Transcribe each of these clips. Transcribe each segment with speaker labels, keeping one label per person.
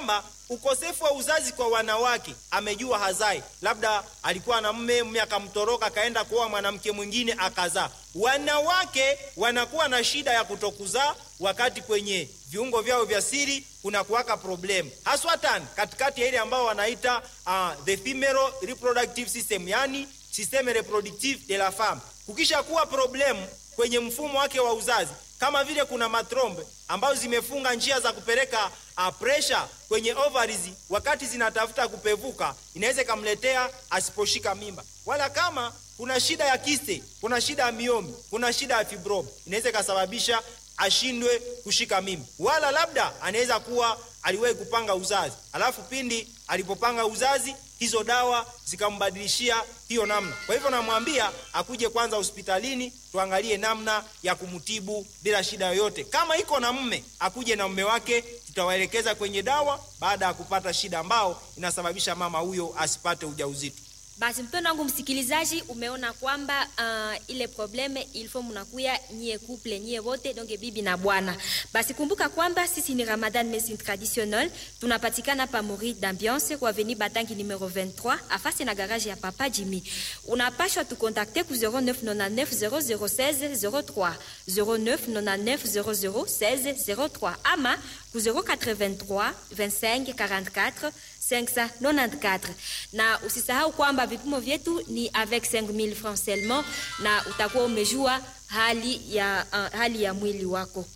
Speaker 1: kwamba ukosefu wa uzazi kwa wanawake, amejua hazai, labda alikuwa na mme, mme akamtoroka akaenda kuoa mwanamke mwingine akazaa. Wanawake wanakuwa na shida ya kutokuzaa wakati kwenye viungo vyao vya siri kuna kuwaka problem haswatan katikati ya ile ambao wanaita uh, the female reproductive system, yani systeme reproductive de la femme. Kukisha kuwa problem kwenye mfumo wake wa uzazi, kama vile kuna matrombe ambazo zimefunga njia za kupeleka uh, pressure kwenye ovaries, wakati zinatafuta kupevuka, inaweza ikamletea asiposhika mimba, wala kama kuna shida ya kiste, kuna shida ya miomi, kuna shida ya fibroid, inaweza ikasababisha ashindwe kushika mimba, wala labda anaweza kuwa aliwahi kupanga uzazi, alafu pindi alipopanga uzazi hizo dawa zikambadilishia hiyo namna. Kwa hivyo namwambia akuje kwanza hospitalini tuangalie namna ya kumtibu bila shida yoyote. Kama iko na mme, akuje na mme wake, tutawaelekeza kwenye dawa baada ya kupata shida ambao inasababisha mama huyo asipate ujauzito.
Speaker 2: Basi mpendo wangu msikilizaji, umeona kwamba uh, ile probleme ilfo mnakuya nyie couple nyie wote donc bibi na bwana. Basi kumbuka kwamba sisi ni Ramadan Medicine Traditionnelle, tunapatikana pa Mori d'Ambiance kwa avenue Batangi numero 23 afasi na garage ya Papa Jimmy. Unapashwa tukontakte ku 0999 0016 03 0999 0016 03 ama ku 083 25 44 594 na usisahau kwamba vipimo vyetu ni avec 5000 francs seulement, na utakuwa umejua hali ya, uh, hali ya mwili wako.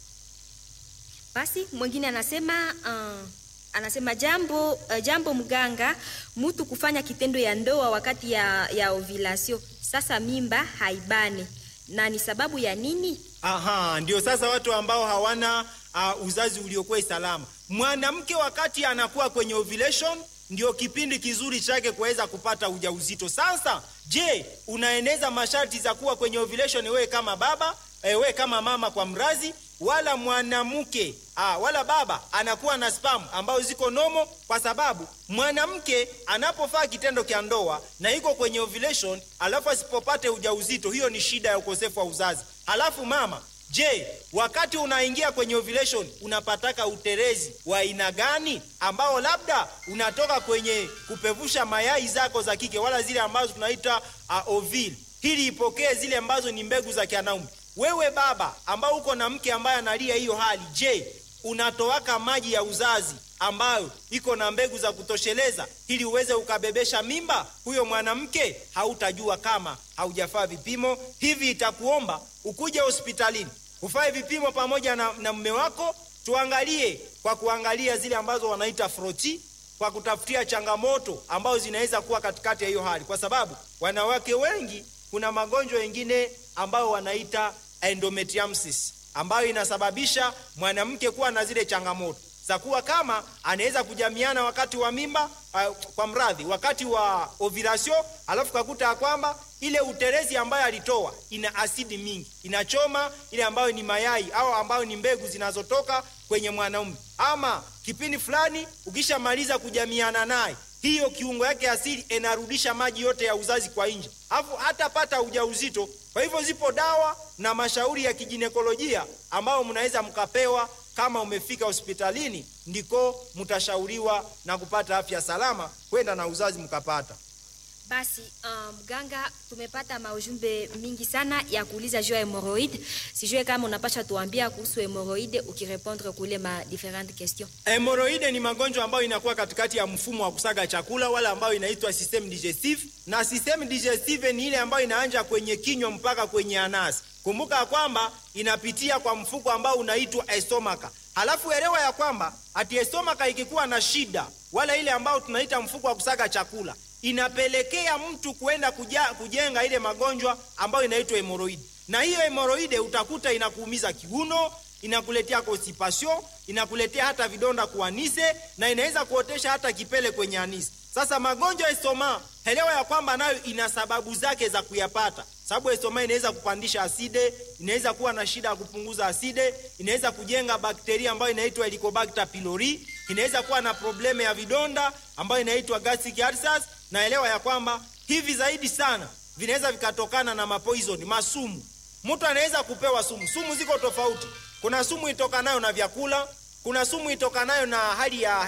Speaker 2: Basi mwingine anasema uh, anasema jambo, uh, jambo mganga, mtu kufanya kitendo ya ndoa wakati ya, ya ovulation, sasa mimba haibane na ni sababu ya nini?
Speaker 1: Aha, ndio sasa watu ambao hawana uh, uzazi uliokuwa salama. Mwanamke wakati anakuwa kwenye ovulation ndio kipindi kizuri chake kuweza kupata ujauzito. Sasa je, unaeneza masharti za kuwa kwenye ovulation wewe kama baba e, wewe kama mama kwa mrazi, wala mwanamke ah, wala baba anakuwa na spam ambayo ziko nomo, kwa sababu mwanamke anapofaa kitendo cha ndoa na iko kwenye ovulation, alafu asipopate ujauzito, hiyo ni shida ya ukosefu wa uzazi. Halafu mama Je, wakati unaingia kwenye ovulation unapataka uterezi wa aina gani ambao labda unatoka kwenye kupevusha mayai zako za kike wala zile ambazo tunaita uh, ovule, ili ipokee zile ambazo ni mbegu za kianaume. Wewe baba ambao uko na mke ambaye analia hiyo hali, je, unatoaka maji ya uzazi ambayo iko na mbegu za kutosheleza ili uweze ukabebesha mimba huyo mwanamke? Hautajua kama haujafaa vipimo hivi. Itakuomba ukuje hospitalini ufae vipimo pamoja na, na mme wako, tuangalie kwa kuangalia zile ambazo wanaita froti, kwa kutafutia changamoto ambazo zinaweza kuwa katikati ya hiyo hali, kwa sababu wanawake wengi kuna magonjwa mengine ambayo wanaita endometriumsis ambayo inasababisha mwanamke kuwa na zile changamoto za kuwa kama anaweza kujamiana wakati wa mimba uh, kwa mradhi wakati wa ovulation, alafu kakuta ya kwamba ile uterezi ambayo alitoa ina asidi mingi, inachoma ile ambayo ni mayai au ambayo ni mbegu zinazotoka kwenye mwanaume, ama kipindi fulani ukishamaliza kujamiana naye hiyo kiungo yake asili inarudisha maji yote ya uzazi kwa nje, alafu hatapata ujauzito. Kwa hivyo zipo dawa na mashauri ya kijinekolojia ambayo mnaweza mkapewa kama umefika hospitalini, ndiko mtashauriwa na kupata afya salama, kwenda na uzazi mkapata.
Speaker 2: Basi mganga, um, tumepata maujumbe mingi sana ya kuuliza juu ya hemoroid. Sijue kama unapasha tuambia kuhusu hemoroid ukirepondre kule ma different question.
Speaker 1: Hemoroid ni magonjwa ambayo inakuwa katikati ya mfumo wa kusaga chakula wala ambayo inaitwa system digestive, na system digestive ni ile ambayo inaanja kwenye kinywa mpaka kwenye anasi. Kumbuka ya kwamba inapitia kwa mfuko ambao unaitwa estomaka. Halafu elewa ya kwamba ati estomaka ikikuwa na shida, wala ile ambayo tunaita mfuko wa kusaga chakula inapelekea mtu kwenda kujenga ile magonjwa ambayo inaitwa hemoroidi, na hiyo hemoroide utakuta inakuumiza kiuno, inakuletea constipation, inakuletea hata vidonda kuanise, na inaweza kuotesha hata kipele kwenye anise. Sasa magonjwa ya estoma, elewa ya kwamba nayo ina sababu zake za kuyapata sababu estoma inaweza kupandisha aside, inaweza kuwa na shida ya kupunguza aside, inaweza kujenga bakteria ambayo inaitwa Helicobacter pylori, inaweza kuwa na probleme ya vidonda ambayo inaitwa gastric ulcers. Na elewa ya kwamba hivi zaidi sana vinaweza vikatokana na mapoison, masumu. Mtu anaweza kupewa sumu. Sumu ziko tofauti, kuna sumu itokanayo na vyakula, kuna sumu itokanayo na hali ya